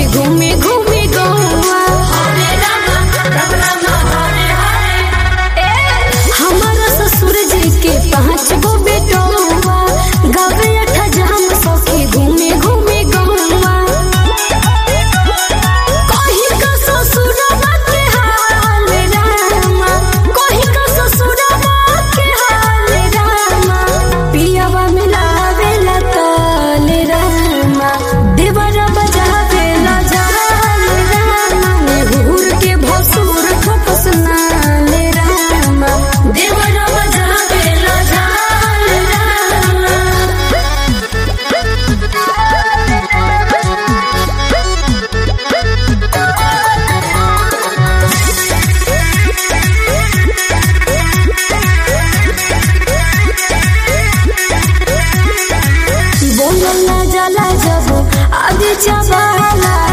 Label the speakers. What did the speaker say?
Speaker 1: घूमे घूमे गौआ हमारा ससुर जी के पाँच गो बेटौआ गावे अठा जाम सखी घूमे घूमे गौआ कहीं का ससुरवा के हाल रामा कहीं का ससुरवा के हाल रामा पियावा मिलावे ला ताल रामा देवरा बजावे ला जाल रामा नेहुर के भसुर ठोकस नाल रामा देवरा बजावे ला जाल रामा बोलल ना जाला जब आगे चबाला